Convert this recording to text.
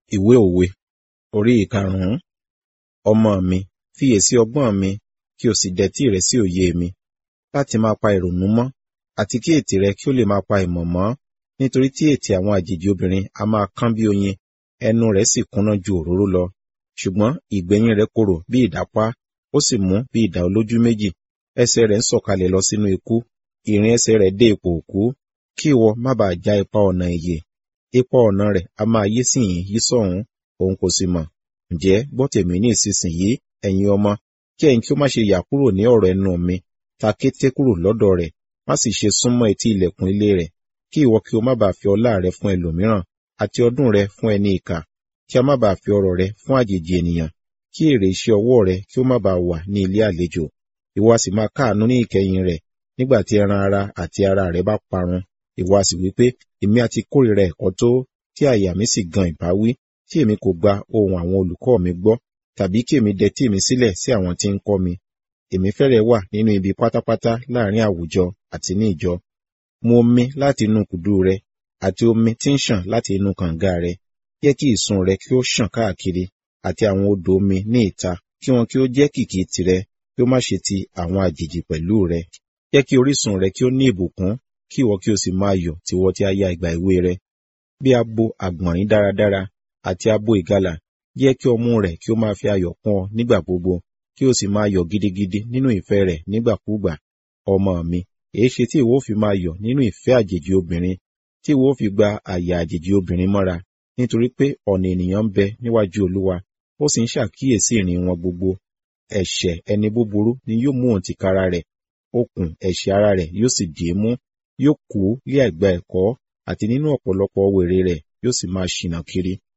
Ìwé òwe orí ìkarùn-ún. Ọmọ mi, fiyèsí ọgbọ́n mi, kí o sì dẹ́tí rẹ sí òye mi, láti máa pa ìrònú mọ́, àti kí ètè rẹ kí ó lè máa pa ìmọ̀ mọ́, nítorí tí ètè àwọn àjèjì obìnrin a máa kán bí oyin, ẹnu rẹ̀ sì kúnná ju òróró lọ. Ṣùgbọ́n ìgbẹ̀yìn rẹ̀ korò bí ìdápá, ó sì mú bí idà olójú méjì. Ẹsẹ̀ rẹ̀ ń sọ̀kalẹ̀ lọ sínú ikú, ìrìn ẹsẹ̀ rẹ̀ dé ipò òkú, kí ìwọ má bàa já ipa ọ̀nà ìyè. Ipa ọ̀nà rẹ̀ a máa yí síhìn yí sọ́hùn, òun kò sì mọ̀. Ǹjẹ́ gbọ́ tèmi ní ìsinsìnyí, ẹ̀yin ọmọ, kí ẹ̀yin kí ó má ṣe yà kúrò ní ọ̀rọ̀ ẹnu mi, ta kété kúrò lọ́dọ̀ rẹ̀, má sì ṣe súnmọ́ etí ilẹ̀kùn ilé rẹ̀, kí ìwọ kí o má bàa fi ọlá rẹ fún ẹlòmíràn, àti ọdún rẹ fún ẹni ìkà, kí a má bàa fi ọrọ̀ rẹ fún àjèjì ènìyàn, kí èrè iṣẹ́ ọwọ́ rẹ kí ó má bàa wà ní ilé àlejò. Ìwọ a sì máa káàánú ní ìkẹyìn rẹ̀, nígbà tí ẹran ara àti ara rẹ bá parun. Ìwọ a sì wí pé, èmi a ti kórìíra ẹ̀kọ́ tó, tí àyà mi sì gan ìbáwí, tí èmi kò gba ohùn àwọn olùkọ́ mi gbọ́, tàbí kí èmi dẹtí mi sílẹ̀ sí àwọn tí ń kọ́ mi. Èmi fẹ́rẹ̀ wà nínú ibi pátápátá láàrin àwùjọ àti ní ìjọ. Mu omi láti inú kùdú rẹ, àti omi tí ń ṣàn láti inú kànga rẹ. Jẹ́ kí ìsun rẹ kí ó ṣàn káàkiri, àti àwọn odò omi ní ìta, kí wọn kí ó jẹ́ kìkì tirẹ̀, kí ó má ṣe ti àwọn àjèjì pẹ̀lú rẹ. Jẹ́ kí orísun rẹ kí ó ní ìbùkún, kí ìwọ kí o sì máa yọ̀ tiwọ tí a ya ìgbà èwe rẹ. Bí abo àgbọ̀nrín dáradára àti abo ìgalà, jẹ́ kí ọmú rẹ̀ kí ó máa fi ayọ̀ kún ọ nígbà gbogbo, kí o sì máa yọ̀ gidigidi nínú ìfẹ́ rẹ̀ nígbàkúùgbà. Ọmọ mi, èéṣe tí ìwọ ó fi máa yọ̀ nínú ìfẹ́ àjèjì obìnrin, tí ìwọ ó fi gba àyà àjèjì obìnrin mọ́ra, nítorí pé ọ̀nà ènìyàn ń bẹ níwájú Olúwa, ó sì ń ṣàkíyèsí ìrìn wọn gbogbo. Ẹ̀ṣẹ̀ ẹni búburú ni yóò mú òun tìkára rẹ̀, okùn ẹ̀ṣẹ̀ ara rẹ̀ yóò sì dì í mú, yóò kú lé àìgbà ẹ̀kọ́, àti nínú ọ̀pọ̀lọpọ̀ wèrè rẹ̀ yóò sì máa ṣìnà kiri.